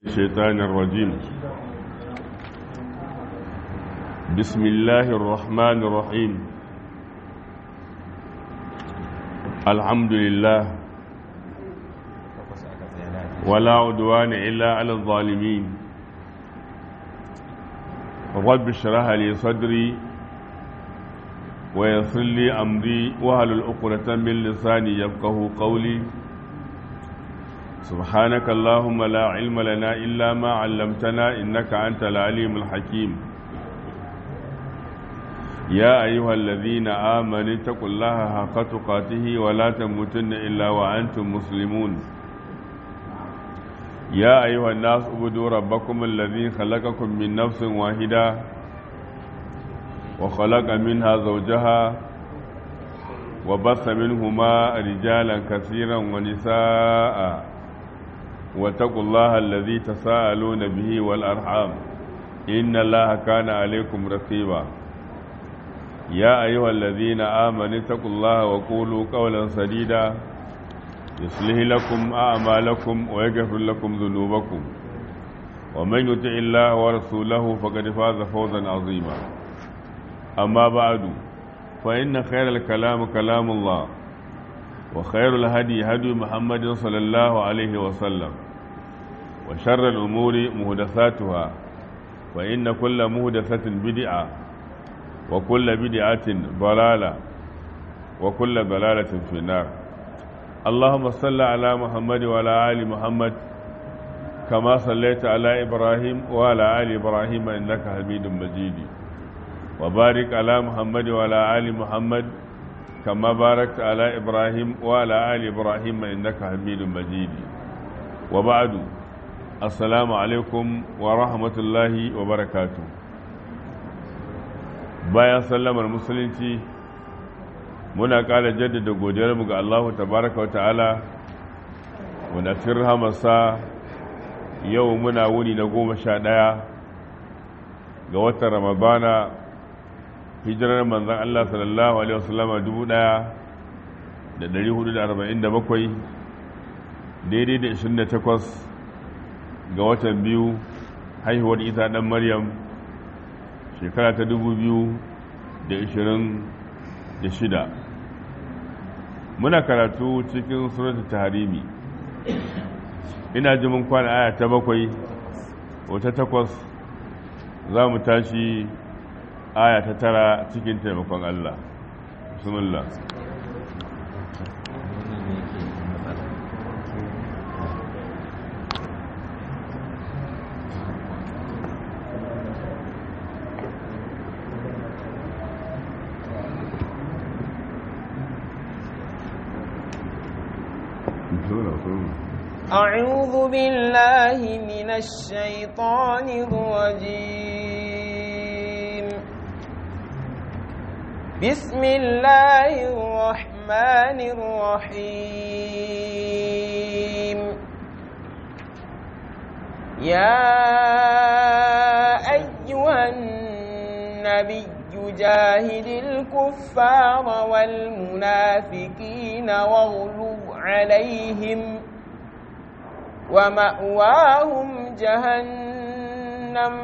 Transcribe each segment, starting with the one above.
الشيطان الرجيم بسم الله الرحمن الرحيم الحمد لله ولا عدوان إلا على الظالمين رب اشرح لي صدري ويسر لي أمري وهل العقدة من لساني يفقه قولي سبحانك اللهم لا علم لنا إلا ما علمتنا إنك أنت العليم الحكيم يا أيها الذين آمنوا اتقوا الله حق تقاته ولا تموتن إلا وأنتم مسلمون يا أيها الناس اعبدوا ربكم الذي خلقكم من نفس واحدة وخلق منها زوجها وبث منهما رجالا كثيرا ونساء واتقوا الله الذي تساءلون به والأرحام إن الله كان عليكم رقيبا يا أيها الذين آمنوا اتقوا الله وقولوا قولا سديدا يصلح لكم أعمالكم ويغفر لكم ذنوبكم ومن يطع الله ورسوله فقد فاز فوزا عظيما أما بعد فإن خير الكلام كلام الله وخير الهدي هدي محمد صلى الله عليه وسلم وشر الأمور مهدثاتها وإن كل مهدثة بدعة وكل بدعة ضلالة وكل ضلالة في النار اللهم صل على محمد وعلى آل محمد كما صليت على إبراهيم وعلى آل إبراهيم إنك حميد مجيد وبارك على محمد وعلى آل محمد كما باركت على إبراهيم وعلى آل إبراهيم إنك حميد مجيد وبعد السلام عليكم ورحمة الله وبركاته bayan sallamar musulunci muna ƙara jaddada godiyarmu ga Allah tabaraka wa ta'ala wanda cikin rahamarsa yau muna wuni na goma sha ɗaya ga watan ramadana hijirar manzan Allah sallallahu Alaihi wasallama dubu ɗaya da ɗari hudu da arba'in da bakwai daidai da ishirin da takwas ga watan biyu haihuwar isa ɗan maryam shekara ta dubu biyu da ishirin da shida muna karatu cikin suratu taharimi ina ji mun kwana aya ta bakwai wata takwas za mu tashi aya ta tara cikin taimakon Allah bismillah أعوذ بالله من الشيطان الرجيم بسم الله الرحمن الرحيم يا أيها النبي جاهد الكفار والمنافقين واغلظ عليهم ومأواهم جهنم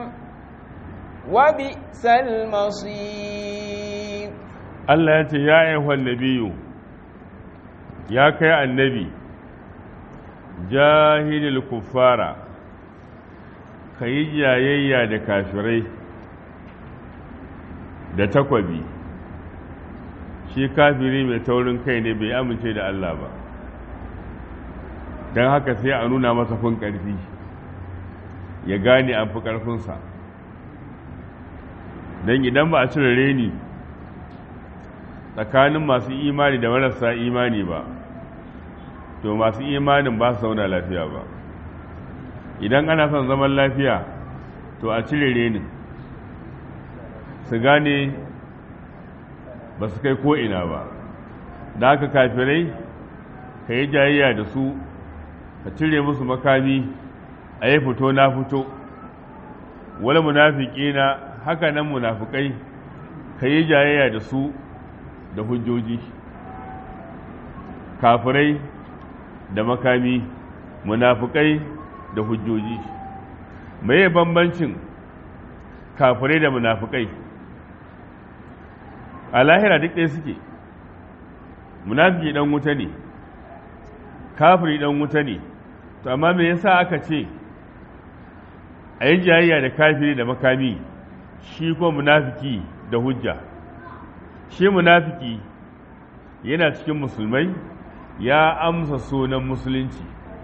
وبئس المصير Allah ya ce ya ayyuhan nabiyu ya kai annabi jahilul kuffara ka yi jayayya da kafirai da takwabi shi kafiri mai taurin kai ne bai amince da Allah ba don haka sai a nuna masa fin ƙarfi ya gane an fi ƙarfinsa don idan ba a cire reni tsakanin masu imani da marasa imani ba to masu imanin ba su zauna lafiya ba idan ana son zaman lafiya to a cire renin su gane ba su kai ko'ina ba da haka kafirai ka yi jayayya da su ka cire musu makami a yi fito na fito wani munafiki na haka nan munafikai ka yi jayayya da su da hujjoji kafirai da makami munafukai da hujjoji meye bambancin kafirai da munafukai a lahira duk ɗaya suke munafiki dan wuta ne kafiri dan wuta ne to amma me yasa aka ce a yi jayayya da kafiri da makami shi ko munafiki da hujja shi munafiki yana cikin musulmai ya amsa sunan musulunci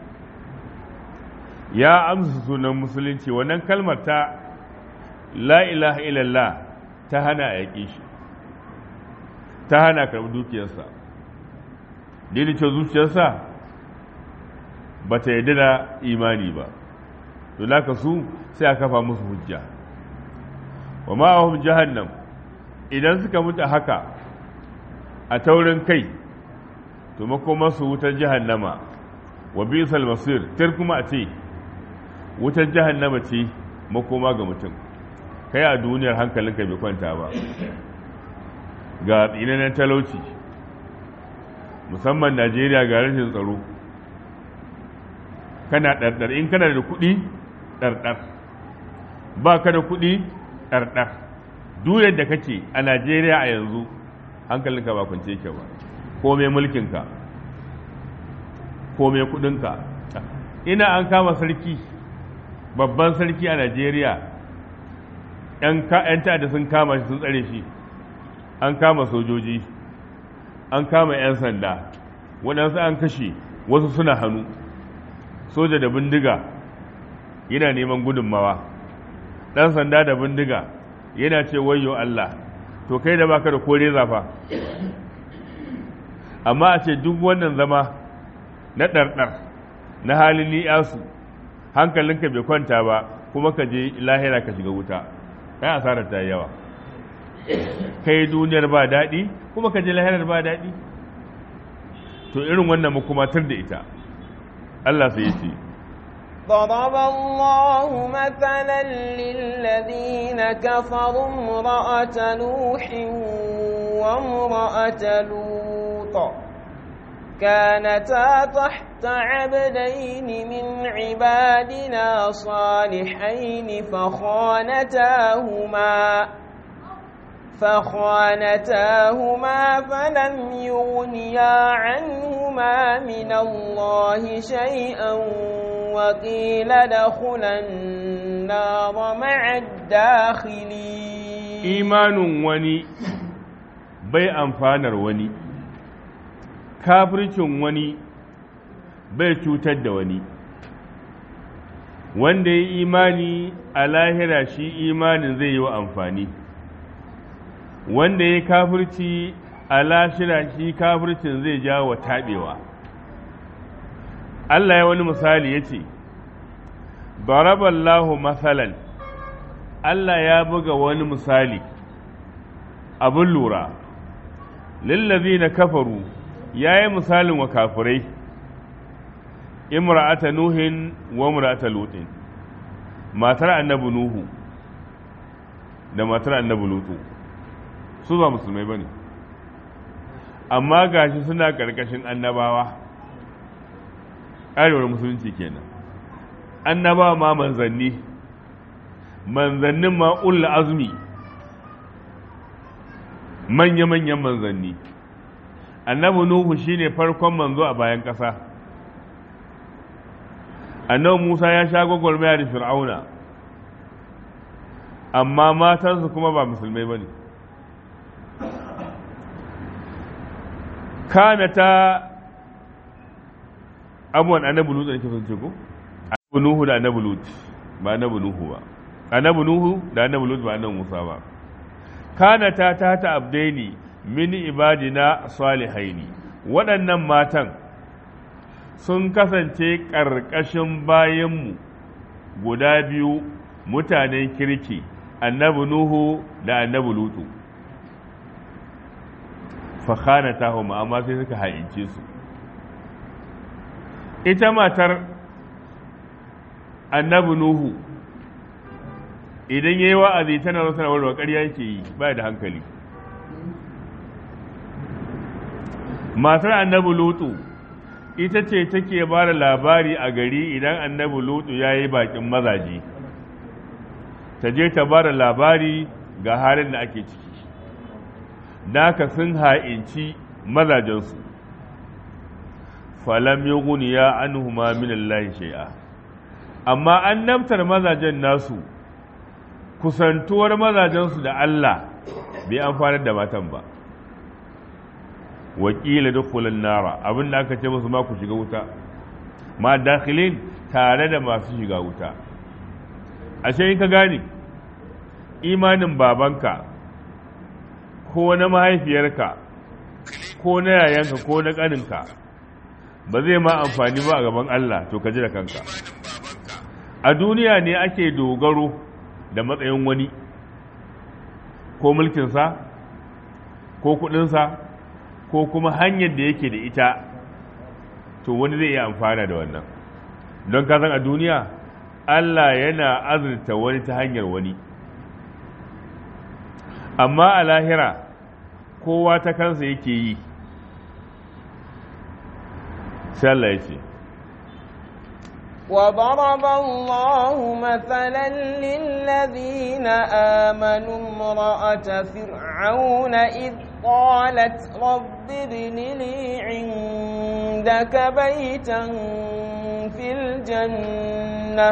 ya amsa sunan musulunci wannan kalmar ta la ilaha illallah ta hana a yaƙi shi ta hana karɓi dukiyarsa ce zuciyarsa ba ta yarda da imani ba to laka su sai a kafa musu hujja wa ma'ahum jahannam idan suka mutu haka a taurin kai to makoma su wutar jahannama wa bisal masir tir kuma a ce wutar jahannama ce makoma ga mutum kai a duniyar hankalinka bai kwanta ba ga tsinanen talauci musamman najeriya ga rashin tsaro kana ɗarɗar in kana da kuɗi ɗarɗar ba ka da kuɗi ɗarɗar duniyar da kake a najeriya a yanzu hankalinka ba kwance ke ba ko mai mulkinka ko mai kuɗinka ina an kama sarki babban sarki a najeriya 'yan ta'adda sun kama shi sun tsare shi an kama sojoji an kama 'yan sanda waɗansu an kashe wasu suna hannu soja da bindiga yana neman gudunmawa ɗan sanda da bindiga yana ce wayo Allah to kai da baka da kore zafa amma a ce duk wannan zama na ɗarɗar na halin li'asu hankalinka bai kwanta ba kuma ka je lahira ka shiga wuta kai asarar ta yawa kai duniyar ba daɗi kuma ka je lahirar ba daɗi to irin wannan makumatar da ita Allah sai ya ce ضرب الله مثلا للذين كفروا امرأة نوح وامرأة لوط كانتا تحت عبدين من عبادنا صالحين فخانتاهما فخانتاهما فلم يغنيا عنهما من الله شيئا وقيل ادخلا النار مع الداخلين إيمان وني bai amfanar wani kafircin wani bai cutar da wani wanda ya imani a lahira shi imanin zai yi wa amfani wanda ya kafirci a lashira shi kafircin zai jawo wa taɓewa Allah ya wani misali ya ce baraballahu masalan Allah ya buga wani misali abin lura lillazi na kafaru ya yi misalin wa kafirai imra'ata nuhin wa imra'ata lutin matar annabi nuhu da matar annabi lutu su ba musulmai ba ne amma gashi suna ƙarƙashin annabawa ƙarewar musulunci kenan annabawa ma manzanni manzannin ma ulla azumi manya-manyan manzanni annabi nuhu shine farkon manzo a bayan ƙasa annabi musa ya sha gwagwarmaya da fir'auna amma matansu kuma ba musulmai ba ne kana ta abuwan annabi lutu da kifin ce ko annabi nuhu da annabi lutu ba annabi nuhu ba annabi nuhu da annabi lutu ba annabi musa ba kana ta ta ta abdaini min ibadina salihaini waɗannan matan sun kasance ƙarƙashin bayanmu guda biyu mutanen kirki annabi nuhu da annabi lutu fakhana ta amma sai suka haince su ita matar annabi nuhu idan ya yi wa'azi tana zo tana warwa ƙarya yake yi ba da hankali matar annabi lutu ita ce take ba da labari a gari idan annabi lutu ya yi bakin mazaje ta je ta bada labari ga halin da ake ciki naka sun ha'inci mazajensu falam yughniya anhuma min Allah shay'a amma an namtar mazajen nasu kusantuwar mazajensu da Allah bai amfanar da matan ba wakila dukkulan nara abin da aka ce musu ma ku shiga wuta ma dakhilin tare da masu shiga wuta ashe in ka gane imanin babanka ko na mahaifiyarka ko na yayanka ko na ƙaninka ba zai ma amfani ba a gaban Allah to ka ji da kanka a duniya ne ake dogaro da matsayin wani ko mulkinsa ko kudinsa ko kuma hanyar da yake da ita to wani zai iya amfana da wannan don ka san a duniya Allah yana azurta wani ta hanyar wani amma a lahira kowa ta kansa yake yi sai Allah ya ce وضرب الله مثلا للذين آمنوا امرأة فرعون إذ قالت رب ابن لي عندك بيتا في الجنة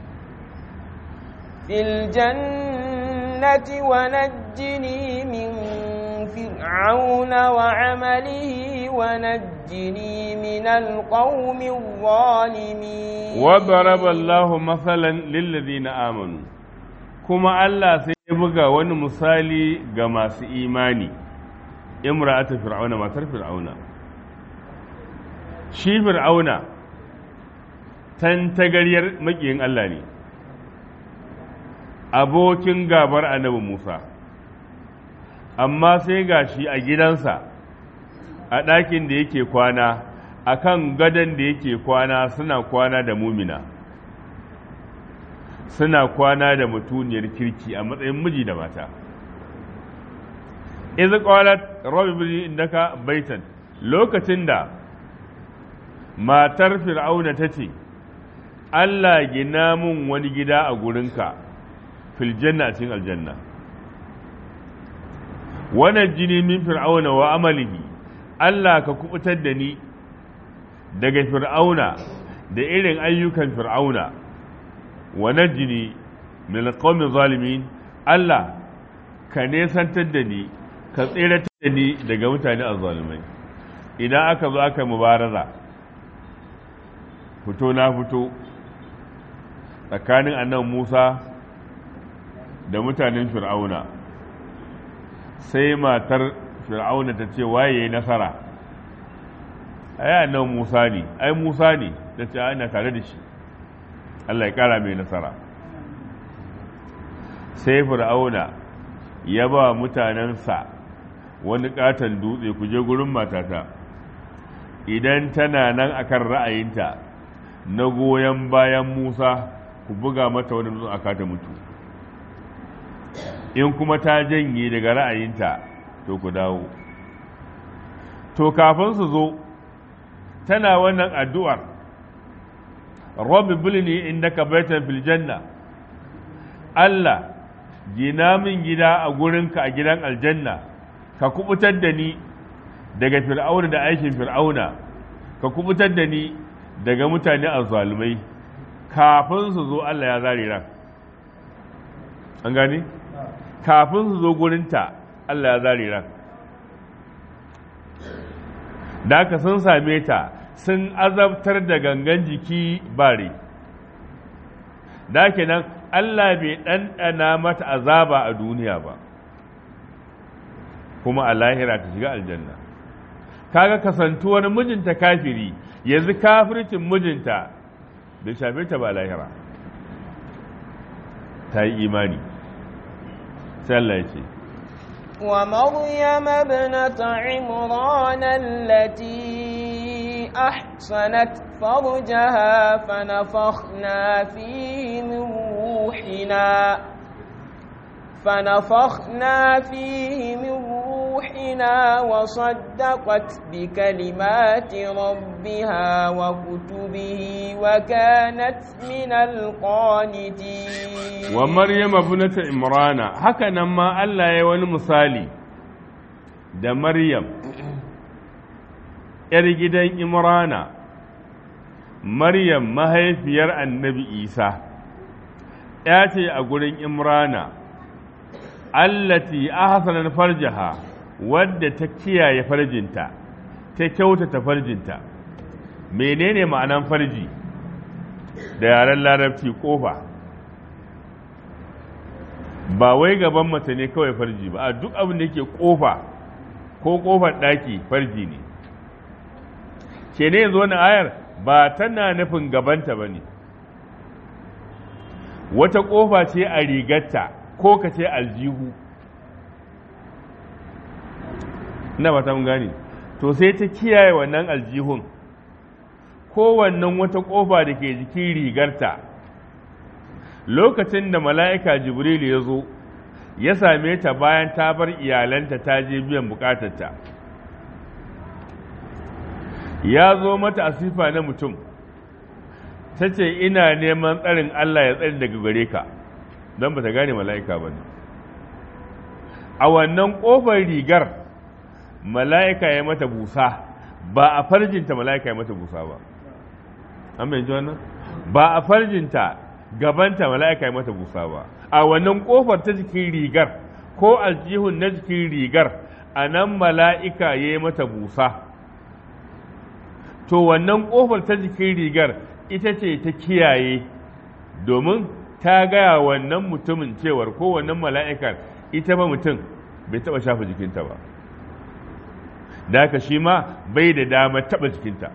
في الجنة ونجني من فرعون وعمله ونجني من القوم الظالمين وضرب الله مثلا للذين آمنوا كما الله سيبقى wani misali ga masu imani imra'atu fir'auna matar fir'auna shi fir'auna tantagaryar makiyin Allah ne abokin gabar annabi Musa amma sai gashi a gidansa a ɗakin da yake kwana a kan gadon da yake kwana suna kwana da mumina suna kwana da mutuniyar kirki a matsayin miji da mata iz qalat rabbi bi indaka baitan lokacin da matar fir'auna tace Allah gina mun wani gida a gurinka fil janna cikin aljanna wannan jini min fir'auna wa amalihi Allah ka kubutar da ni daga fir'auna da irin ayyukan fir'auna wa najini min alqawmi zalimin Allah ka nesantar da ni ka tseratar da ni daga mutane azzalimai idan aka zo aka mubaraza fito na fito tsakanin annan Musa da mutanen fir'auna sai matar fir'auna ta ce waye yayi nasara ai annan Musa ne ai Musa ne ta ce ana tare da shi Allah ya kara mai nasara sai fir'auna ya ba mutanensa wani katon dutse ku je gurin matata idan tana nan akan ra'ayinta na goyon bayan Musa ku buga mata wani dutsen aka ta mutu in kuma ta janye daga ra'ayinta to ku dawo to kafin su zo tana wannan addu'ar rabbi bilni indaka baitan fil janna Allah gina min gida a gurinka a gidan aljanna ka kubutar da ni daga fir'auna da aikin fir'auna ka kubutar da ni daga mutane azzalumai kafin su zo Allah ya zare ran an gane kafin su zo gurinta Allah ya zare ran da aka sun same ta sun azabtar da gangan jiki bare da kenan Allah bai ɗanɗana mata azaba a duniya ba kuma a lahira ta shiga aljanna kaga kasantuwar mijinta kafiri yanzu kafircin mijinta bai shafe ta ba lahira ta yi imani sai Allah ya ce ومريم ابنة عمران التي أحصنت فرجها فنفخنا فيه من روحنا فنفخنا فيه من روحنا وصدقت بكلمات ربها وكتبه وكانت من القانتين ومريم ابنة عمران هكذا ما الله يوان مثالي da Maryam ‘yar gidan Imrana Maryam mahaifiyar annabi Isa ‘ya ce a gurin Imrana allati ahsanan farjaha wadda ta kiyaye farjinta ta kyautata farjinta menene ma'anan farji da yaren larabci kofa ba wai gaban mace ne kawai farji ba a duk abin da yake kofa ko kofar daki farji ne ke ne yanzu wani ayar ba tana nufin gabanta ba ne wata kofa ce a rigarta ko ka ce aljihu na ba ta mun gane to sai ta kiyaye wannan aljihun ko wannan wata kofa da ke jikin rigarta lokacin da mala'ika jibril ya zo ya same ta bayan ta bar iyalanta ta je biyan bukatarta ya zo mata a sifa na mutum ta ce ina neman tsarin Allah ya tsari daga gare ka don ba ta gane mala'ika ba ne a wannan ƙofar rigar mala'ika ya mata busa ba a farjinta mala'ika ya mata busa ba an bai ji wannan ba a farjinta gabanta mala'ika ya mata busa ba a wannan ƙofar ta jikin rigar ko aljihun na jikin rigar a nan mala'ika ya yi mata busa to wannan ƙofar ta jikin rigar ita ce ta kiyaye domin ta gaya wannan mutumin cewar ko wannan mala'ikar ita ba mutum bai taɓa shafa jikinta ba da haka shi ma bai da dama taɓa jikinta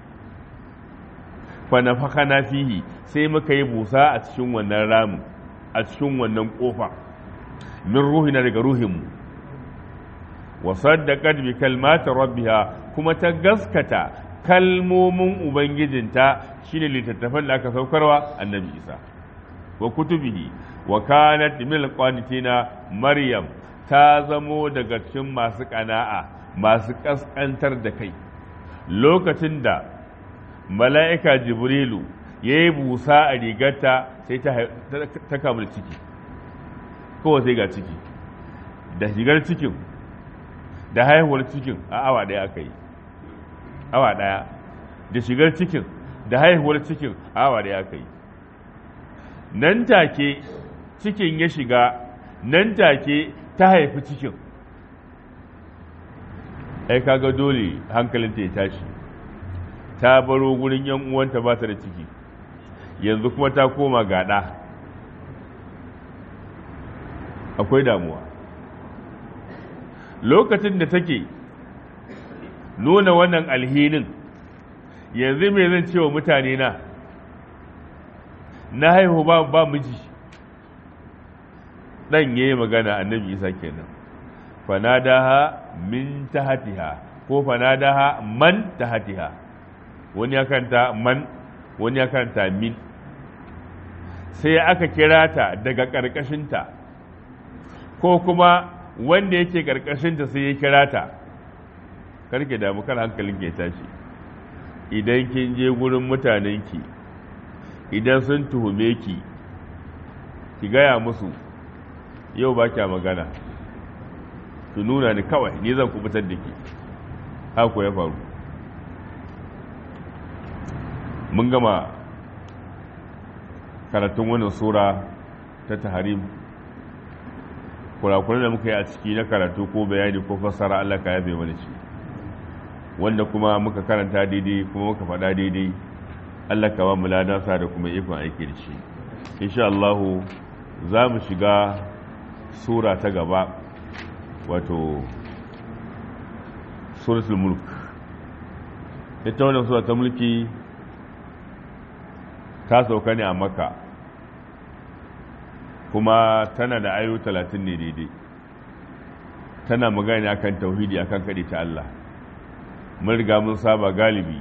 fanafaka na fihi sai muka yi busa a cikin wannan ramin a cikin wannan ƙofa min ruhina daga ruhinmu wa saddaqat bi kalmati rabbiha kuma ta gaskata kalmomin ubangijinta shine littattafan da aka saukarwa annabi isa wa kutubihi wa kanat min alqanitina maryam ta zamo daga cikin masu kana'a masu kaskantar da kai lokacin da mala'ika jibrilu ya yi busa a rigarta sai ta kamar ciki kowa sai ga ciki da shigar cikin da haihuwar cikin a awa ɗaya aka yi awa ɗaya da shigar cikin da haihuwar cikin a awa ɗaya aka yi nan take cikin ya shiga nan take ta haifi cikin ai kaga dole hankalinta ya tashi ta baro gurin yan uwanta ba ta da ciki yanzu kuma ta koma gaɗa akwai damuwa lokacin da take nuna wannan alhinin yanzu me zan ce wa mutane na na haihu ba ba miji dan yayi magana annabi isa kenan fanadaha min tahtiha ko fanadaha man tahtiha wani ya kanta man wani ya kanta min sai aka kira ta daga ƙarƙashinta ko kuma wanda yake ƙarƙashinta sai ya kira ta karke damu kan hankalin ke tashi idan kin je gurin mutanenki idan sun tuhume ki ki gaya musu yau ba kya magana su nuna ni kawai ni zan kubutar da ki haka ya faru mun gama karatun wannan sura ta taharim kurakuran da muka yi a ciki na karatu ko bayani ko fassara Allah ka yabe mana shi wanda kuma muka karanta daidai kuma muka faɗa daidai Allah ka ba mu ladansa da kuma ikon aiki da shi insha Allah za mu shiga sura ta gaba wato suratul mulk ita wannan sura ta mulki ta sauka ne a maka kuma tana da ayo talatin ne daidai tana magana akan tauhidi akan kaɗe ta Allah mun riga mun saba galibi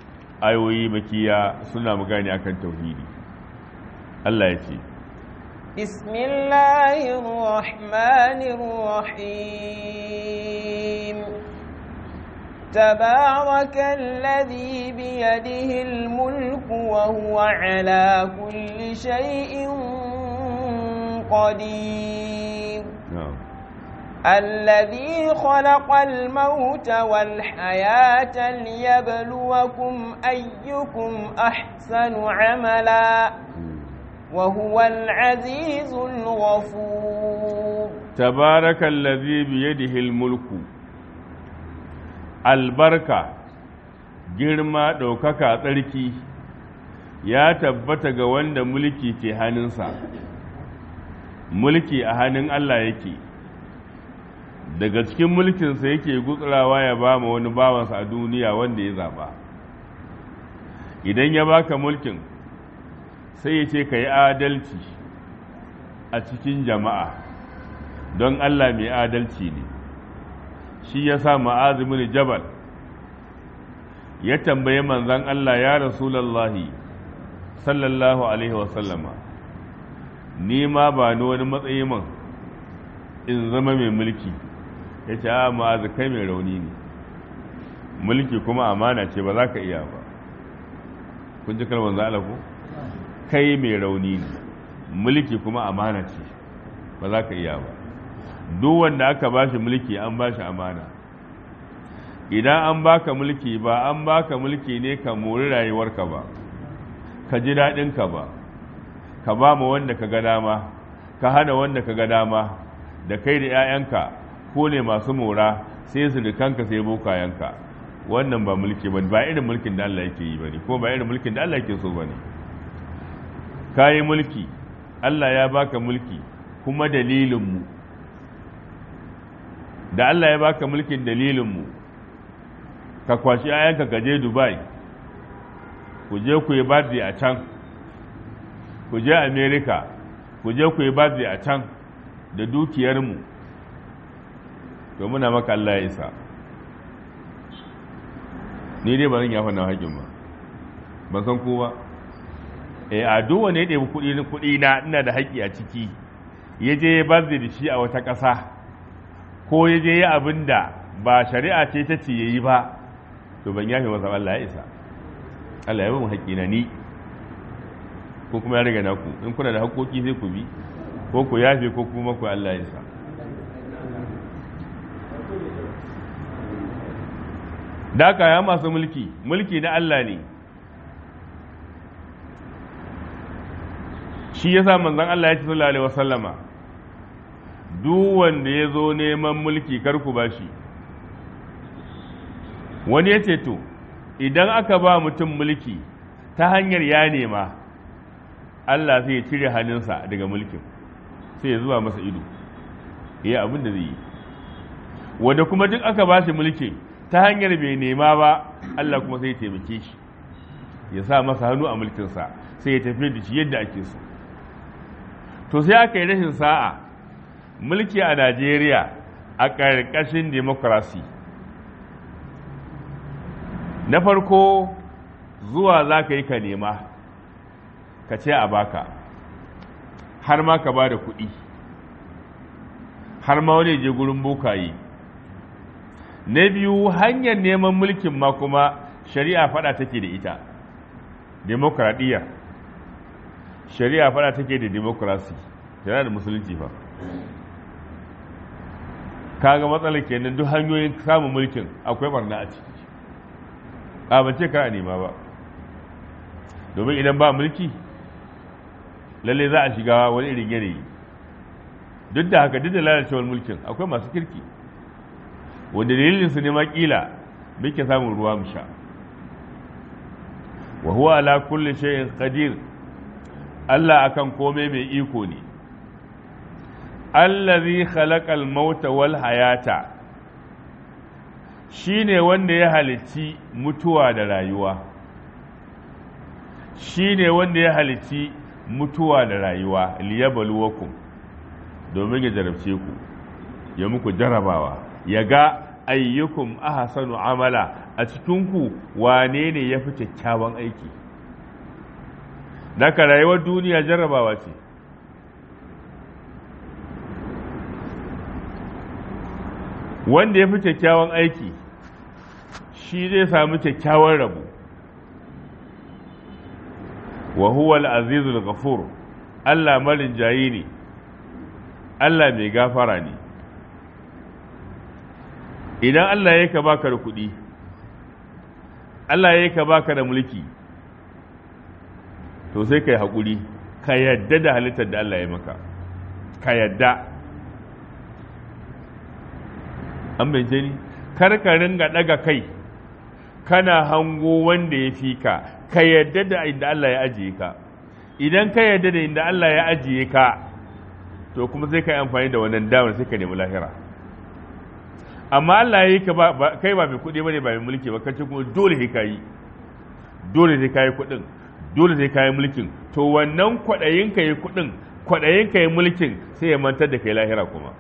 ayoyi makiya suna magana akan tauhidi Allah ya ce بسم الله الرحمن الرحيم تبارك الذي بيده الملك وهو على كل شيء قدير na'am الذي خلق الموت والحياة ليبلوكم أيكم أحسن عملا وهو العزيز الغفور تبارك الذي بيده الملك albarka girma ɗaukaka tsarki ya tabbata ga wanda mulki ke hannunsa mulki a hannun Allah yake daga cikin mulkinsa yake gutsurawa ya ba ma wani bawansa a duniya wanda ya zaba idan ya baka mulkin sai ya ce ka yi adalci a cikin jama'a don Allah mai adalci ne shi ya sa ma'azimin jabal ya tambaye manzan Allah ya rasulallahi sallallahu alaihi wasallama ni ma ba ni wani matsayi man in zama mai mulki ya ce a ma'azi kai mai rauni ne mulki kuma amana ce ba za ka iya ba kun ji kalmar za'ala ko kai mai rauni ne mulki kuma amana ce ba za ka iya ba duk wanda aka ba shi mulki an ba shi amana idan an baka mulki ba an baka mulki ne ka mori rayuwarka ba ka ji daɗinka ba ka ba mu wanda ka ga dama ka hana wanda ka ga dama da kai da 'ya'yanka ko ne masu mora sai su kanka sai bokayenka wannan ba mulki ba ba irin mulkin da Allah yake yi ba ne ko ba irin mulkin da Allah yake so ba ne ka yi mulki Allah ya baka mulki kuma dalilinmu da Allah ya baka mulkin dalilinmu ka kwashi ayanka ka je Dubai ku je ku yi birthday a can ku je America ku je ku yi birthday a can da dukiyarmu to muna maka Allah ya isa ni dai ba zan yafa na haƙin ba ban san ko ba eh a duk wanda ya ɗebi kuɗi kuɗi na ina da haƙƙi a ciki ya je ya birthday da shi a wata ƙasa ko ya je ya abin da ba shari'a ce ta ce ya yi ba to ban yafe masa Allah ya isa Allah ya ba mu haƙƙina ni ko kuma ya riga naku in kuna da haƙƙoƙi sai ku bi ko ku yafe ko kuma ku Allah ya isa Daka ya masu mulki mulki na Allah ne shi yasa manzon Allah ya ce sallallahu alaihi wasallama duk wanda ya zo neman mulki karku ba shi wani ya ce to idan aka ba mutum mulki ta hanyar ya nema Allah sai ya cire hannunsa daga mulkin sai ya zuwa masa ido ya abin da zai yi wanda kuma duk aka ba shi mulki ta hanyar bai nema ba Allah kuma sai ya taimake shi ya sa masa hannu a mulkinsa sai ya tafi da shi yadda ake so to sai aka yi rashin sa'a mulki a Najeriya a ƙarƙashin demokrasi na farko zuwa za ka yi ka nema ka ce a baka har ma ka ba da kuɗi har ma wani je gurin bokaye na biyu hanyar neman mulkin ma kuma shari'a fada take da ita demokradiyya shari'a fada take da demokrasi shari'a da musulunci fa kaga matsalar kenan duk hanyoyin samun mulkin akwai barna a ciki a ban ce kar a nema ba domin idan ba mulki lalle za a shiga wani irin yanayi duk da haka duk da lalacewar mulkin akwai masu kirki wanda dalilin su ne ma kila muke samun ruwa mu sha wa huwa ala kulli shay'in qadir Allah akan komai mai iko ne allazi khalaqal mauta wal hayata shine wanda ya halicci mutuwa da rayuwa shine wanda ya halicci mutuwa da rayuwa liyabluwakum domin ya jarabce ku ya muku jarabawa ya ga ayyukum ahsanu amala a cikinku wane ne ya fi kyakkyawan aiki daga rayuwar duniya jarrabawa ce wanda ya fi kyakkyawan aiki shi zai samu kyakkyawan rabo wa huwa al-azizul ghafur Allah marin jayi ne Allah mai gafara ne idan Allah ya ka baka da kuɗi Allah ya ka baka da mulki to sai ka yi haƙuri ka yadda da halittar da Allah ya maka ka yadda an bance ni kar ka ringa ɗaga kai kana hango wanda ya fi ka ka yadda da inda Allah ya ajiye ka idan ka yadda da inda Allah ya ajiye ka to kuma sai ka yi amfani da wannan damar sai ka nemi lahira amma Allah ya yi ka kai ba mai kuɗi ba ne ba mai mulki ba kace kuma dole sai ka yi dole sai ka yi kuɗin dole sai ka yi mulkin to wannan kwaɗayin ka yi kuɗin kwaɗayin ka yi mulkin sai ya mantar da kai lahira kuma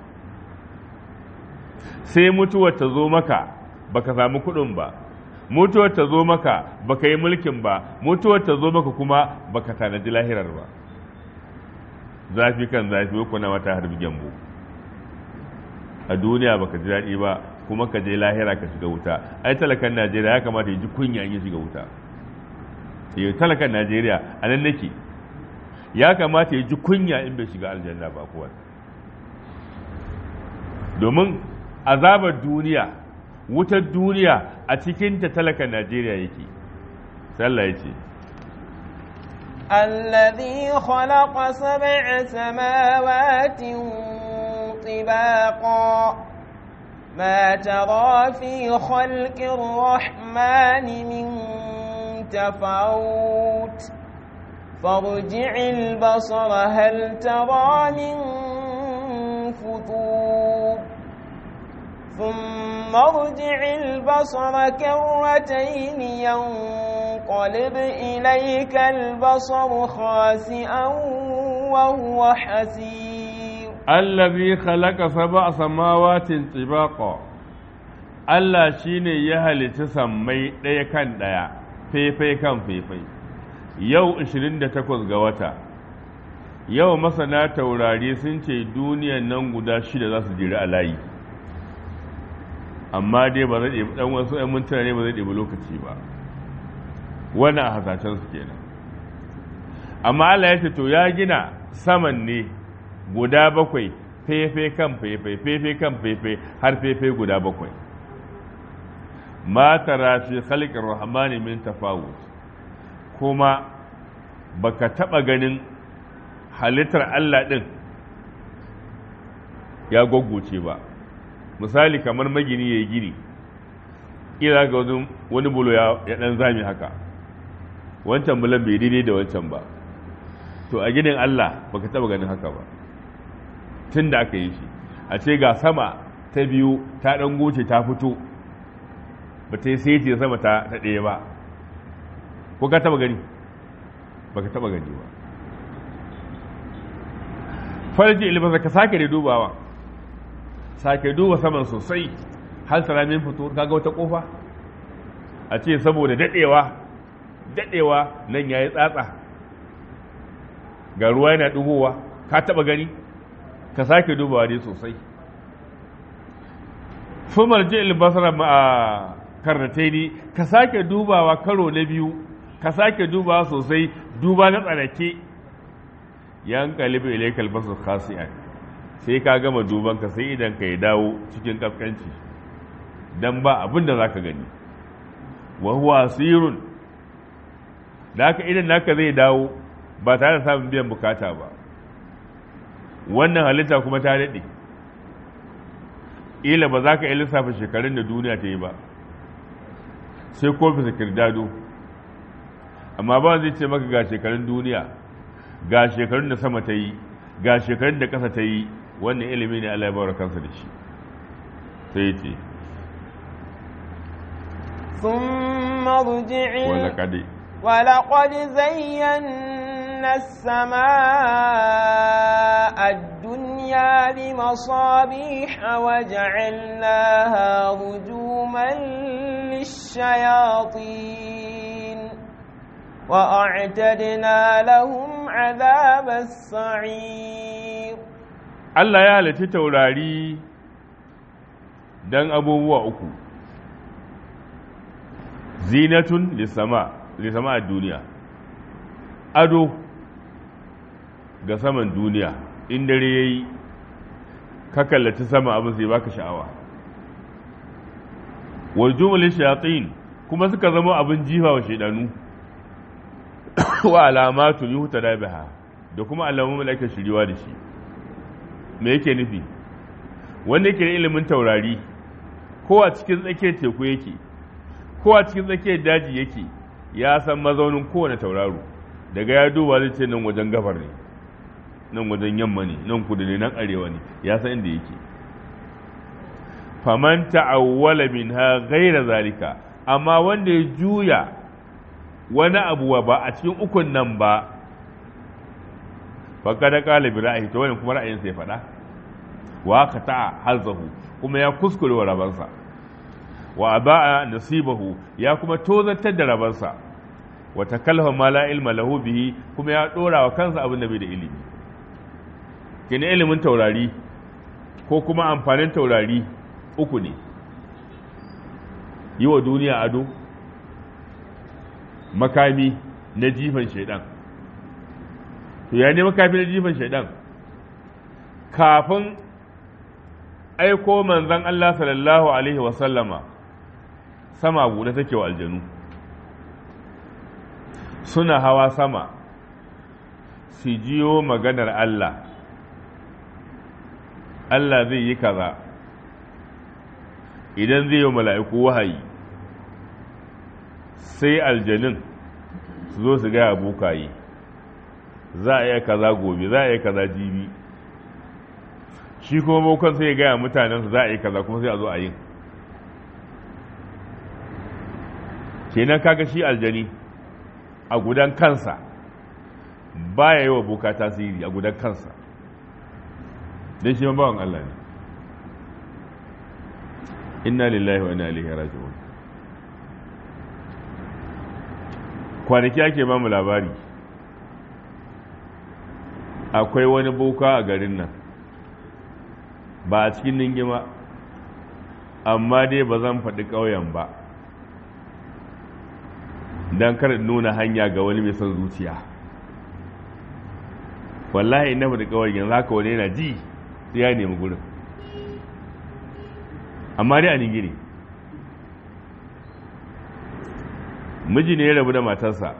sai mutuwar ta zo maka baka samu kuɗin ba mutuwar ta zo maka baka yi mulkin ba mutuwar ta zo maka kuma baka tanadi lahirar ba zafi kan zafi ko na wata harbi gyambo a duniya baka ji daɗi ba kuma ka je lahira ka shiga wuta ai talakan najeriya ya kamata ya ji kunya in ya shiga wuta yau talakan najeriya a nan nake ya kamata ya ji kunya in bai shiga aljanna ba kuwa domin azabar duniya wutar duniya a cikin ta talakan najeriya yake sallah ya ce الذي خلق سبع سماوات طباقا ما ترى في خلق الرحمن من تفاوت فارجع البصر هل ترى من فطور ثم ارجع البصر كرتين ينقلب إليك البصر خاسئا وهو حسير الذي خلق سبع سماوات طباقا Allah shi ne ya halitta sammai ɗaya kan ɗaya, faifai kan faifai, yau 28 ga wata, yau masana taurari sun ce duniyan nan guda shida za su jiri a layi. amma dai ba zai ɗebi ɗan wasu ‘yan mintuna ne ba zai ɗebi lokaci ba wannan a hasashen su kenan amma Allah ya ce to ya gina saman ne guda bakwai fefe kan fefe fefe kan fefe har fefe guda bakwai ma tara fi khalqir rahmani min tafawut kuma baka taba ganin halittar Allah din ya goggoce ba misali kamar magini ya yi gini ila ga wani bulo ya dan zami haka wancan bulan bai daidai da wancan ba to a ginin Allah baka taba ganin haka ba tun da aka yi shi a ce ga sama ta biyu ta dan goce ta fito ba ta yi sai sama ta ɗaya ba ko ka taba gani baka taba gani ba farji ilmasa ka sake da dubawa sake duba saman sosai har salamin fito kaga wata kofa a ce saboda dadewa dadewa nan yayi tsatsa ga ruwa yana dugowa ka taba gani ka sake dubawa dai sosai fumar ji basara ma karnataini ka sake dubawa karo na biyu ka sake dubawa sosai duba na tsanake yan kalibi ilaikal basar khasi'an sai ka gama duban ka sai idan ka ya dawo cikin kafkanci dan ba abin da zaka gani wa huwa asirun da haka idan naka zai dawo ba tare da samun biyan bukata ba wannan halitta kuma ta daɗe ila ba za ka yi lissafa shekarun da duniya ta yi ba sai kofi kirdado amma ba zai ce maka ga shekarun duniya ga shekarun da sama ta yi ga shekarun da ƙasa ta yi wannan ilimi ne Allah ya bawar kansa da shi sai ya ce ثم ارجع ولقد ولقد زينا السماء الدنيا بمصابيح وجعلناها رجوما للشياطين وأعتدنا لهم عذاب السعير Allah ya halitta taurari don abubuwa uku zinatun lissama lissama a duniya ado ga saman duniya in dare ya yi ka kallaci sama abin sai baka sha'awa wal jumalin shayatin kuma suka zama abin jifa wa shaidanu wa alamatu yuhuta da biha da kuma alamun da ake shiriwa da shi me yake nufi wanda yake da ilimin taurari ko a cikin tsakiyar teku yake ko a cikin tsakiyar daji yake ya san mazaunin kowane tauraro daga ya duba zai ce nan wajen gabar ne nan wajen yamma ne nan kudu ne nan arewa ne ya san inda yake faman ta'awwala minha ghaira zalika amma wanda ya juya wani abu ba a cikin ukun nan ba faqad qala bi ra'ayi to wannan kuma ra'ayinsa ya faɗa wa qata'a hazahu kuma ya kuskure wa rabansa wa aba'a nasibahu ya kuma tozartar da rabansa wa takalfa ma la ilma lahu bihi kuma ya dora wa kansa abin da bai da ilimi kene ilimin taurari ko kuma amfanin taurari uku ne yi wa duniya ado makami na jifan shaidan to ya ne makami na jifan shaidan kafin aiko manzan Allah sallallahu alaihi wasallama sama buɗe take wa aljanu suna hawa sama su jiyo maganar Allah Allah zai yi kaza idan zai yi mala'iku wahayi sai aljanin su zo su gaya bokaye za a yi kaza gobe za a yi kaza jibi shi kuma bokan sai ya gaya mutanensu za a yi kaza kuma sai a zo a yin kenan kaga shi aljani a gudan kansa baya yi wa boka tasiri a gudan kansa don shi bawan Allah ne inna lillahi wa inna ilaihi raji'un kwanaki ake ba mu labari akwai wani boka a garin nan ba a cikin ningima amma dai ba zan faɗi ƙauyen ba don kar nuna hanya ga wani mai son zuciya wallahi na faɗi ƙauyen yanzu haka wani yana ji sai ya nemi gurin amma dai a ningiri miji ne ya rabu da matarsa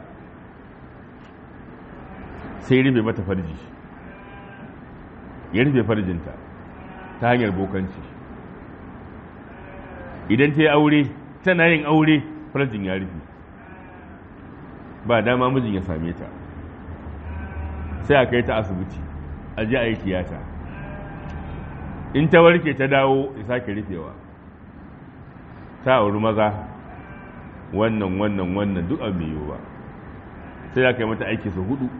sai rufe mata farji ya rufe farjinta ta hanyar bokanci idan ta yi aure tana yin aure farjin ya rufe ba dama mijin ya same ta sai a kai ta asibiti a ji a yi tiyata in ta warke ta dawo ya sake rufewa ta auri maza wannan wannan wannan duk abu mai ba sai ya kai mata aiki su hudu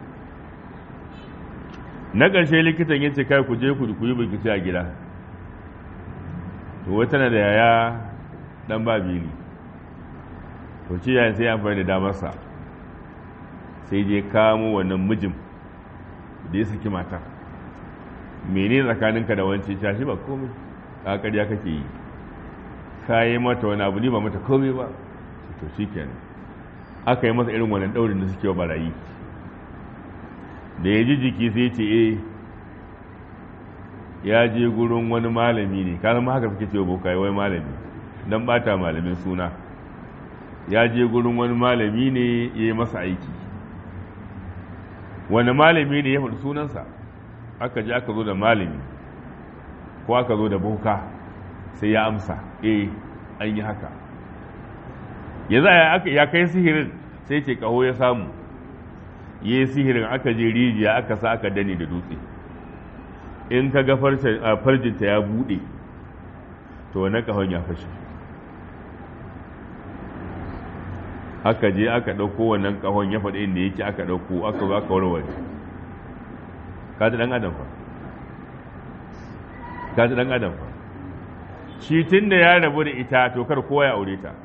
na ƙarshe likitan ya ce kai ku je ku yi bikici a gida to wata na da yaya dan ba bili to ci yayin sai amfani da damarsa sai je kamo wannan mijin da ya saki mata mene tsakaninka da wance ta shi ba komai a ƙarya kake yi ka yi mata wani abu ne ba mata komai ba to shi kenan aka yi masa irin wannan ɗaurin da suke wa barayi da ya ji jiki sai ce eh ya je gurin wani malami ne ka zama haka suke cewa bokai wai malami don bata malamin suna ya je gurin wani malami ne ya yi masa aiki wani malami ne ya faɗi sunansa aka je aka zo da malami ko aka zo da boka sai ya amsa eh an yi haka ya za ya kai sihirin sai ce kaho ya samu ya yi sihirin aka je rijiya aka sa aka dani da dutse in ka ga farjinta ya buɗe to na kahon ya fashe aka je aka ɗauko wannan kahon ya faɗi inda yake aka ɗauko aka zo aka warware ka ji ɗan adam fa ka ji ɗan adam fa shi tun da ya rabu da ita to kar kowa ya aure ta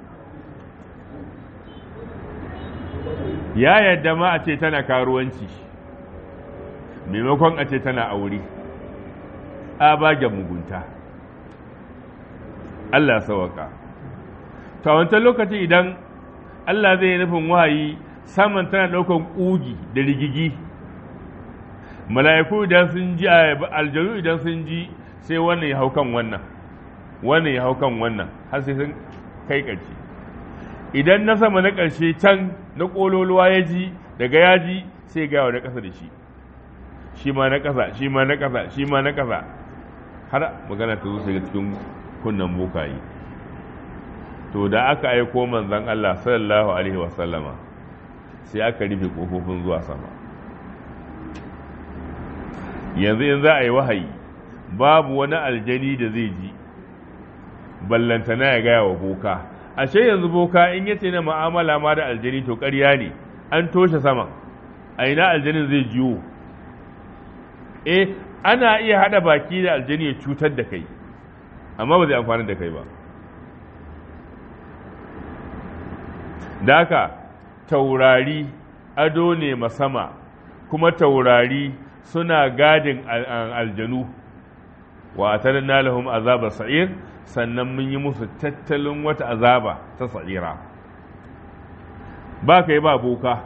ya yadda ma a ce tana karuwanci maimakon a ce tana aure a bagen mugunta Allah sawaka to wancan lokaci idan Allah zai yi nufin wahayi saman tana ɗaukan ƙugi da rigigi mala'iku idan sun ji aljanu idan sun ji sai wannan ya hau kan wannan wannan ya hau kan wannan har sai sun kai ƙarshe idan na sama na ƙarshe can na ƙololuwa ya ji daga ya ji sai gawa na ƙasa da shi shi ma na ƙasa shi ma na ƙasa shi ma na ƙasa har magana ta zo sai cikin kunnan bokaye to da aka aiko manzon Allah sallallahu alaihi wasallama sai aka rufe kofofin zuwa sama yanzu in za a yi wahayi babu wani aljani da zai ji ballantana ya gaya wa boka ashe yanzu boka in yace na ma'amala ma da aljani to ƙarya ne an toshe sama a ina aljanin zai jiwo eh ana iya hada baki da aljani ya cutar da kai amma ba zai amfani da kai ba da haka taurari ado ne masama kuma taurari suna gadin aljanu wa atanna lahum azaba sa'ir sannan mun yi musu tattalin wata azaba ta sa'ira ba kai ba boka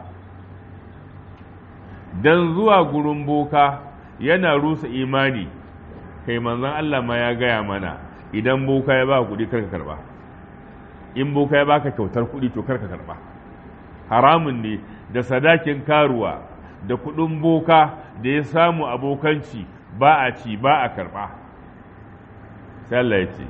dan zuwa gurin boka yana rusa imani kai manzon Allah ma ya gaya mana idan boka ya ba kuɗi karka karba in boka ya baka kyautar kuɗi to karka karba haramun ne da sadakin karuwa da kuɗin boka da ya samu abokanci ba a ci ba a karba sai Allah ya ce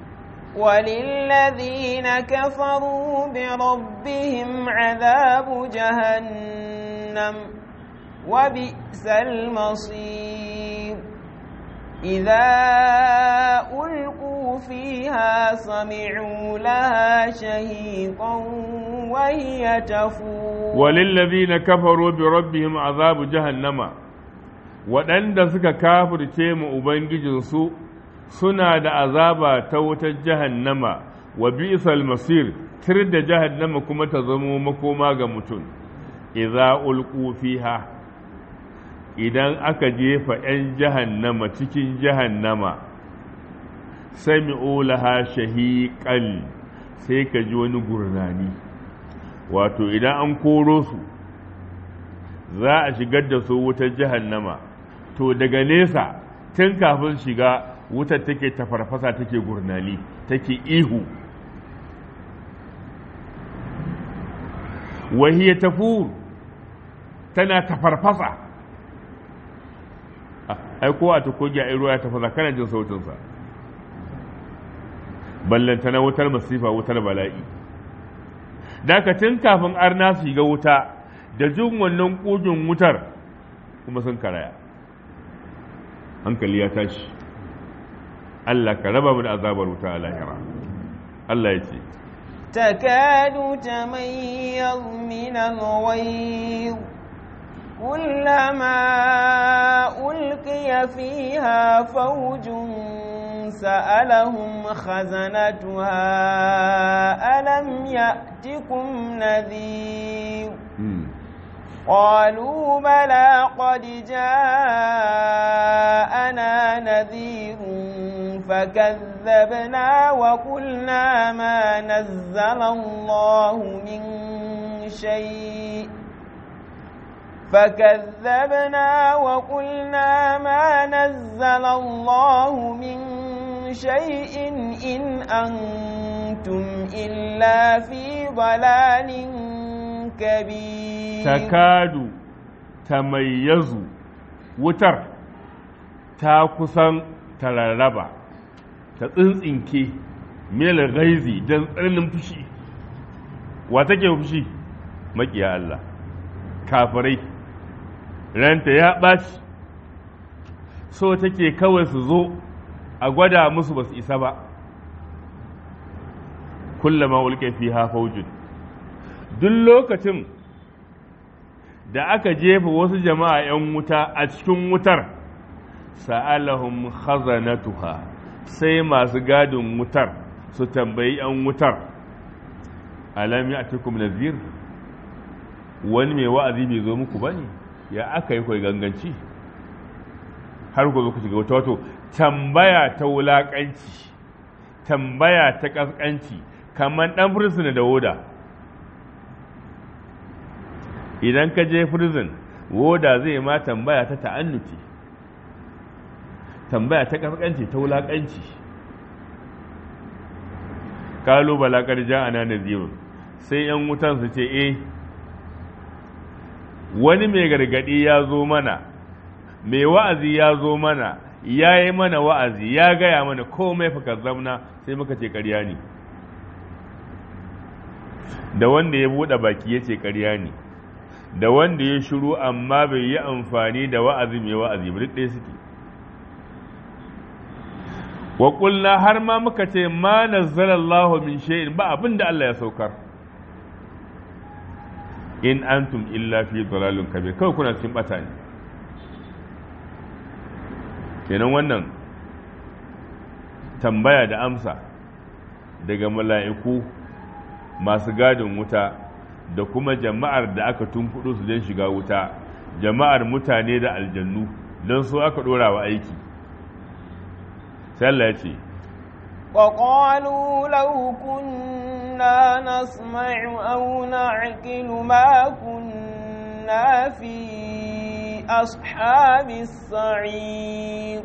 وللذين كفروا بربهم عذاب جهنم وبئس المصير إذا ألقوا فيها سمعوا لها شهيقا وهي تفور وللذين كفروا بربهم عذاب جهنم waɗanda suka kafirce mu Ubangijinsu suna da azaba ta wutar jahannama wa bi'sal masir tir da jahannama kuma ta zamo makoma ga mutum idza ulqu fiha idan aka jefa 'yan jahannama cikin jahannama sami'u laha shahiqan sai ka ji wani gurnani wato idan an koro su za a shigar da su wutar jahannama to daga nesa tun kafin shiga wutar take tafarfasa take gurnani take ihu wahiyar tafur tana tafarfasa ai ko a tukogi a ruwa ya tafasa kana jin sautinsa ballanta na wutar masifa wutar bala'i dakacin kafin arna su shiga wuta da jin wannan kugin wutar kuma sun karaya hankali ya tashi Allah ka raba mu da azabar wuta a lahira Allah ya ce تكاد تميز من الغيظ كلما ألقي فيها فوج سألهم خزنتها ألم يأتكم نذير قالوا بلى قد جاءنا نذير فكذبنا وقلنا ما نزل الله من شيء فكذبنا وقلنا ما نزل الله من شيء إن أنتم إلا في ضلال كبير تكاد تميز وتر تاكسن ترربا تتsinke mil gaizi don tsananin fushi wa take fushi makiya Allah kafirai ranta ya ɓaci so take kawai su zo a gwada musu ba su isa ba kullama ulke fi faujin duk lokacin da aka jefa wasu jama'a 'yan wuta a cikin wutar sa'alahum khazanatuha sai masu gadin wutar su tambayi 'yan wutar alam ya nazir wani mai wa'azi bai zo muku ba ne ya aka yi kwai ganganci har ku zo ku shiga wata wato tambaya ta wulaƙanci tambaya ta ƙasƙanci kamar ɗan fursuna da woda idan ka je prison woda zai ma tambaya ta ta'annuti tambaya ta ƙasƙanci ta wulaƙanci kalu balakar ja'ana nazirun sai yan wutan su ce eh wani mai gargadi ya zo mana mai wa'azi ya zo mana ya yi mana wa'azi ya gaya mana komai fa zamna sai muka ce ƙarya ne da wanda ya buɗe baki ya ce ƙarya ne da wanda ya shiru amma bai yi amfani da wa'azi mai wa'azi ba duk ɗaya suke wa ƙulla har ma muka ce ma nazzalallahu min shay'in ba abin da Allah ya saukar in antum illa fi dalalun kabir kawai kuna cikin bata ne kenan wannan tambaya da amsa daga mala'iku masu gadin wuta da kuma jama'ar da aka tunkuɗo su don shiga wuta jama'ar mutane da aljannu don su aka ɗora wa aiki sai Allah ya ce وقالوا لو كنا نسمع أو نعقل ما كنا في أصحاب السعير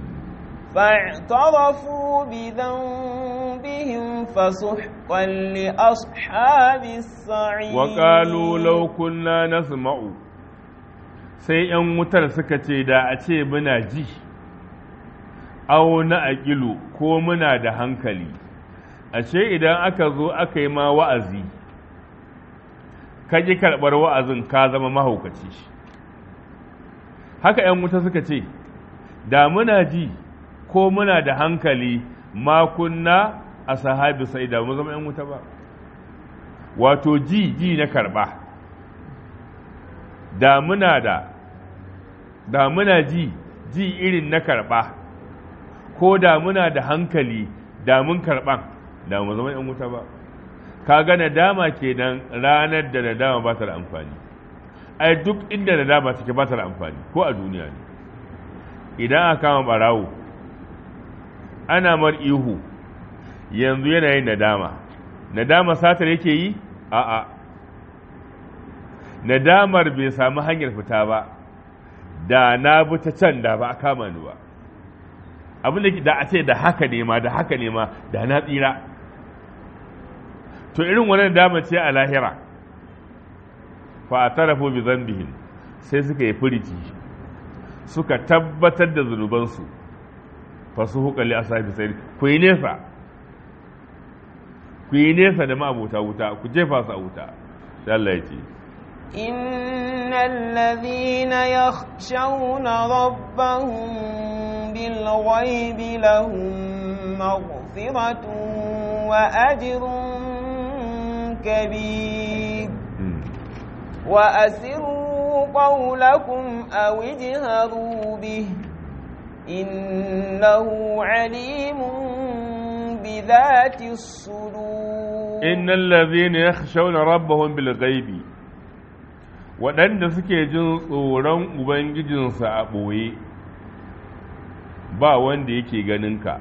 فاعترفوا بذنبهم فسحقا لأصحاب السعير وقالوا لو كنا نسمع sai ‘yan wutar suka ce da a ce muna ji’ au na aƙilu ko muna da hankali ashe idan aka zo aka yi ma wa'azi ka ƙi karɓar wa'azin ka zama mahaukaci haka ‘yan wuta suka ce da muna ji ko muna da hankali makunna a sahabi sai da mu zama ‘yan wuta ba wato ji ji na karɓa da muna da da muna ji ji irin na karɓa ko da muna da hankali da mun karɓan da mu zama ‘yan wuta ba ka ga nadama kenan ranar da nadama ba ta da amfani ai duk inda nadama take ba ta da amfani ko a duniya ne idan aka kama barawo ana mar ihu yanzu yana yin nadama nadama satar yake yi a'a nadamar bai samu hanyar fita ba da na bi ta can da ba a kama ni ba abin da da a ce da haka ne ma da haka ne ma da na tsira to irin wannan dama ce a lahira fa atarafu bi dhanbihim sai suka yi furici suka tabbatar da zunubansu fa su hukali asabi sai ku yi nesa ku yi nesa da ma'abota wuta ku jefa su a wuta sai Allah ya ce إن الذين يخشون ربهم بالغيب لهم مغفرة وأجر كبير وأسروا قولكم أو اجهروا به إنه عليم بذات الصدور إن الذين يخشون ربهم بالغيب waɗanda suke jin tsoron ubangijinsa a ɓoye ba wanda yake ganinka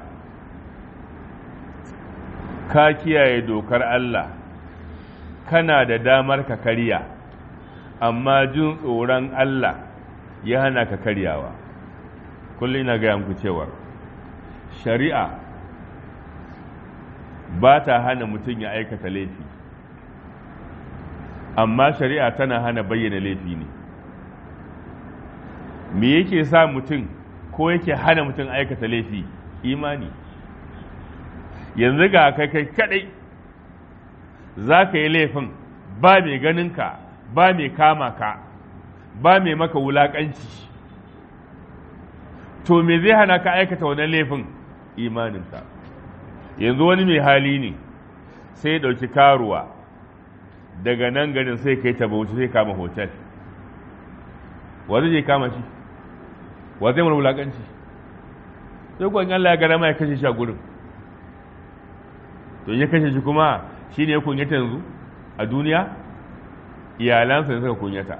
ka kiyaye dokar Allah kana da damar ka karya amma jin tsoron Allah ya hana ka karyawa kullum ina gaya muku cewa shari'a ba ta hana mutum ya aikata laifi amma shari'a tana hana bayyana laifi ne me yake sa mutum ko yake hana mutum aikata laifi imani yanzu ga kai kai kadai za ka yi laifin ba mai ganinka ba mai kama ka ba mai maka wulaƙanci to me zai hana ka aikata wannan laifin imaninka yanzu wani mai hali ne sai ya ɗauki karuwa daga nan garin sai kai ta bauchi sai kama hotel wa zai je kama shi wa zai mara wulaƙanci sai kuwa Allah ya gara ma ya kashe shi a gurin to ya kashe shi kuma shi ne ya kunyata yanzu a duniya iyalansa ne suka kunyata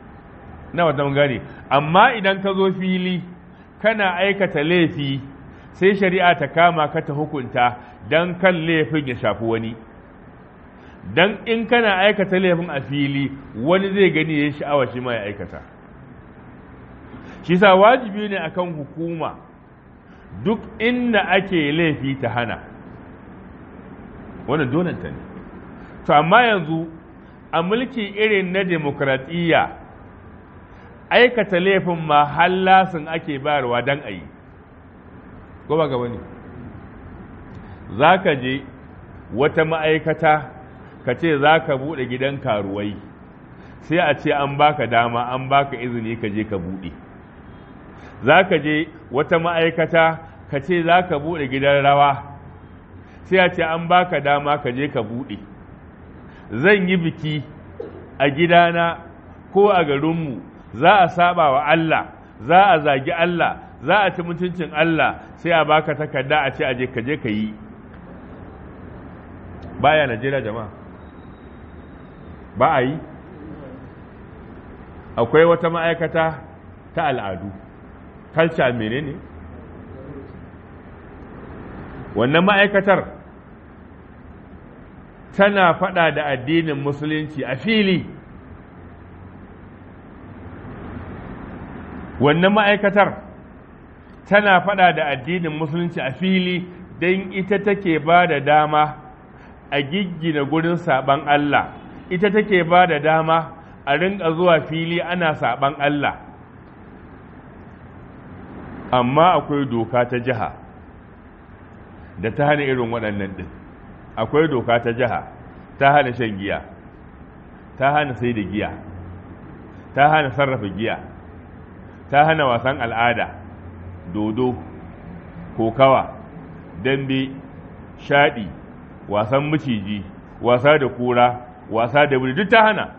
na wata mun gane amma idan ka zo fili kana aikata laifi sai shari'a ta kama ka ta hukunta don kan laifin ya shafi wani don in kana aikata laifin a fili wani zai gani ya sha'awa shi ma ya aikata shi sa wajibi ne akan hukuma duk inda ake laifi ta hana wannan donanta ne to amma yanzu a mulki irin na demokradiyya aikata laifin ma hallasin ake bayarwa don a yi ko ba gaba ne za ka je wata ma'aikata ka ce za ka buɗe gidan karuwai sai a ce an baka dama an baka izini ka je ka buɗe za ka je wata ma'aikata ka ce za ka buɗe gidan rawa sai a ce an baka dama ka je ka buɗe zan yi biki a gidana ko a garinmu za a saba wa Allah za a zagi Allah za a ci mutuncin Allah sai a baka takarda a ce aje ka je ka yi baya Najeriya jama'a ba a yi akwai wata ma'aikata ta al'adu kalca menene wannan ma'aikatar tana fada da addinin musulunci a fili wannan ma'aikatar tana fada da addinin musulunci a fili don ita take ba da dama a giggina gurin saban Allah ita take ba da dama a rinka zuwa fili ana saban Allah amma akwai doka ta jiha da ta hana irin waɗannan ɗin akwai doka ta jiha ta hana shan giya ta hana sai da giya ta hana sarrafa giya ta hana wasan al'ada dodo kokawa dambe shaɗi wasan maciji wasa da kura wasa da wuri duk ta hana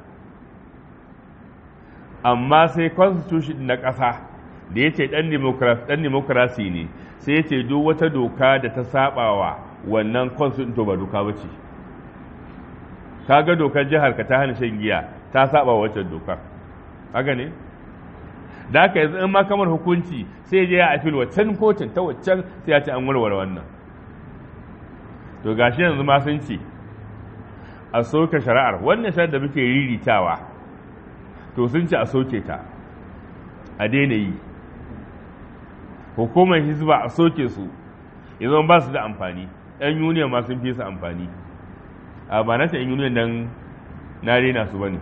amma sai constitution na ƙasa da ya ce ɗan demokrasi ne sai ya ce duk wata doka da ta saɓawa wannan constitution to ba doka ba ce kaga dokar jihar ka ta hana shan giya ta saba waccan dokar haka ne da aka yanzu in ma kamar hukunci sai je ya afil waccan kotun ta waccan sai ya ce an warware wannan to gashi yanzu ma sun ce a soke shari'ar wannan shari'ar da muke riritawa to sun ce a soke ta a daina yi hukumar hizba a soke su yanzu ba su da amfani yan union ma sun fi su amfani a ba na ta yan union dan na rena su bane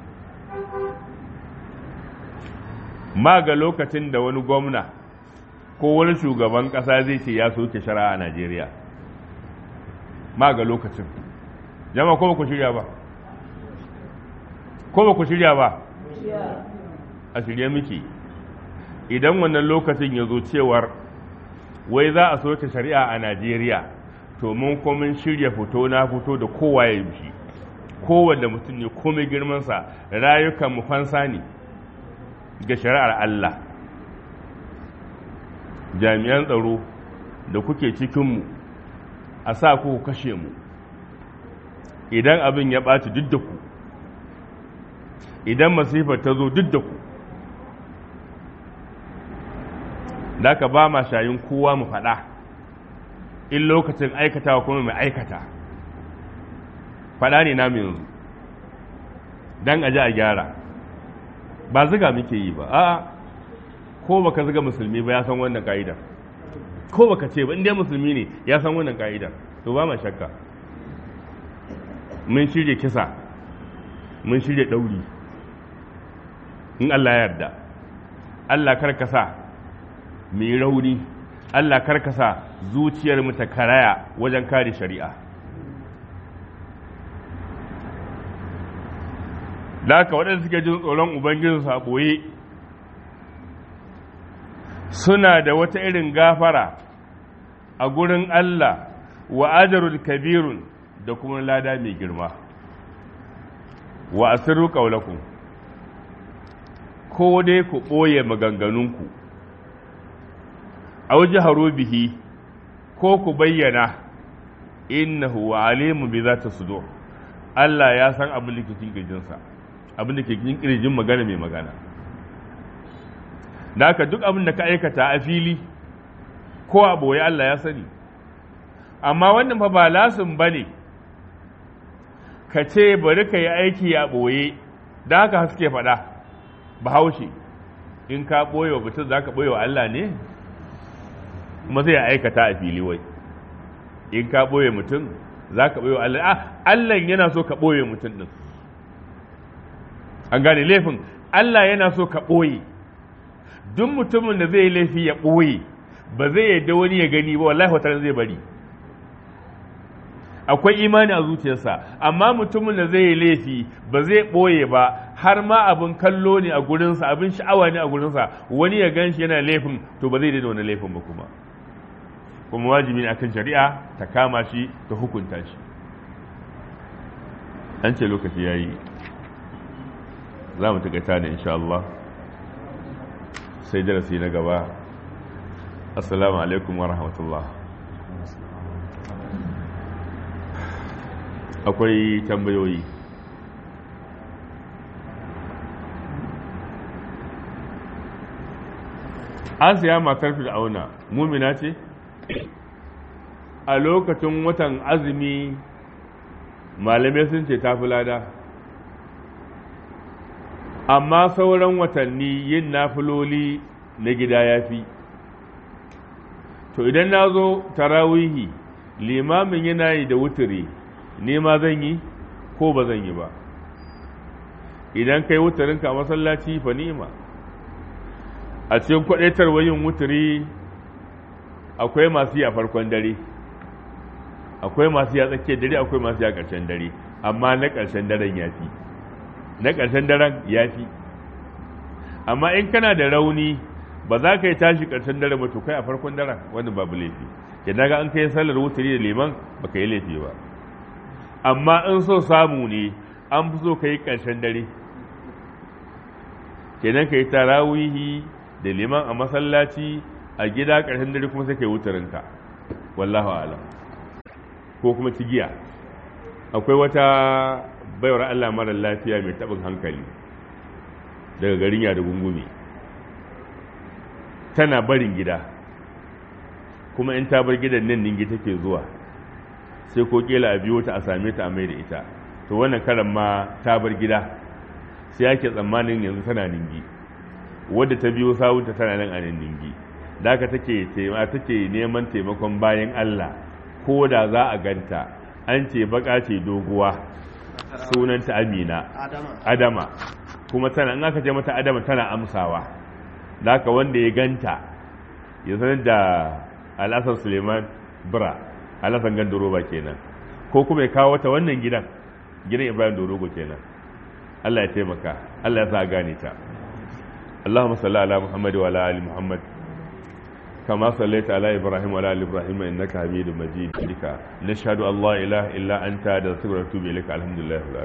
ma ga lokacin da wani gwamna ko wani shugaban kasa zai ce ya soke shari'a a Najeriya ma ga lokacin jama ko ba ku shirya ba ko ba ku shirya ba a shirye miki idan wannan lokacin ya zo cewar wai za a soke shari'a a Najeriya to mun komin shirya fito na fito da kowa ya yi kowanne mutum ne komai girmansa rayukan mu fansa ne ga shari'ar Allah jami'an tsaro da kuke cikinmu a sa ku kashe mu idan abin ya ɓaci duk da ku idan masifar ta zo duk da ku da ka ba ma shayin kowa mu faɗa in lokacin aikatawa kuma mai aikata faɗa ne namu yanzu don aji a gyara ba ziga muke yi ba a'a ko baka ziga musulmi ba ya san wannan ka'idar ko baka ce ba inda musulmi ne ya san wannan ka'idar to ba ma shakka mun shirya kisa mun shirya ɗauri in Allah ya yarda Allah karkasa mu yi rauni Allah karkasa zuciyar mu ta karaya wajen kare shari'a da haka waɗanda suke jin tsoron ubangijinsu a ɓoye suna da wata irin gafara a gurin Allah wa ajarul kabirun da kuma lada mai girma wa asiru ƙaunakun ko dai ku ɓoye maganganunku a waje haro bihi ko ku bayyana innahu wa alimu bi za ta sudo Allah ya san abin da ke cikin kirjinsa abin da ke cikin kirjin magana mai magana da haka duk abin da ka aikata a fili ko a ɓoye Allah ya sani amma wannan fa ba lasin ba ne ka ce bari ka yi aiki a ɓoye da haka haske faɗa bahaushe in ka ɓoye wa mutum za ka ɓoye wa Allah ne kuma zai aikata a fili wai in ka ɓoye mutum za ka ɓoye wa Allah ah Allah yana so ka ɓoye mutum ɗin an gane laifin Allah yana so ka ɓoye duk mutumin da zai laifi ya ɓoye ba zai yadda wani ya gani ba wallahi wata zai bari akwai imani a zuciyarsa amma mutumin da zai laifi ba zai ɓoye ba har ma abin kallo ne a gurinsa abin sha'awa ne a gurinsa wani ya gan shi yana laifin to ba zai daina wani laifin ba kuma kuma wajibi ne akan shari'a ta kama shi ta hukunta shi an ce lokaci ya yi za mu taƙaita ne insha Allah sai darasi na gaba assalamu alaikum wa rahmatullah akwai tambayoyi asiya matar fir'auna mumina ce a lokacin watan azumi malamai sun ce tafi lada amma sauran watanni yin nafiloli na gida ya fi to idan na zo tarawihi limamin yana yi da wuturi ne ma zan yi ko ba zan yi ba idan kai wuturinka a masallaci fa ni'ima a cikin kwadaitarwa yin wuturi akwai masu yi a farkon dare akwai masu yi a tsakiyar dare akwai masu yi a ƙarshen dare amma na ƙarshen daren ya fi na ƙarshen daren ya fi amma in kana da rauni ba za ka yi tashi ƙarshen dare ba to kai a farkon daren wani babu laifi idan ga an kai sallar wuturi da liman ba ka yi laifi ba amma in so samu ne an fi so ka yi ƙarshen dare kenan ka yi tarawihi da liman a masallaci a gida ƙarshen dare kuma sai ka yi wutarinka wallahu alam ko kuma cigiya akwai wata baiwar Allah mara lafiya mai taɓin hankali daga garin yada gungumi tana barin gida kuma in ta bar gidan nan ningi take zuwa sai ko kila a biyo ta a same ta a mai da ita to wannan karan ma ta bar gida sai ake tsammanin yanzu tana ningi wadda ta biyo sawunta tana nan a nan ningi da haka take take neman taimakon bayan Allah ko da za a ganta an ce baka ce doguwa sunanta Amina Adama kuma tana in aka ce mata Adama tana amsawa da haka wanda ya ganta ya sanar da Alhassan Suleiman Bra Alhassan Gandoroba kenan ko kuma ya kawo ta wannan gidan gidan Ibrahim Dorogo kenan Allah ya taimaka Allah ya sa gane ta اللهم صل على محمد وعلى ال محمد كما صليت على ابراهيم وعلى ال ابراهيم انك حميد مجيد نشهد ان لا اله الا انت نستغفرك ونتوب اليك الحمد لله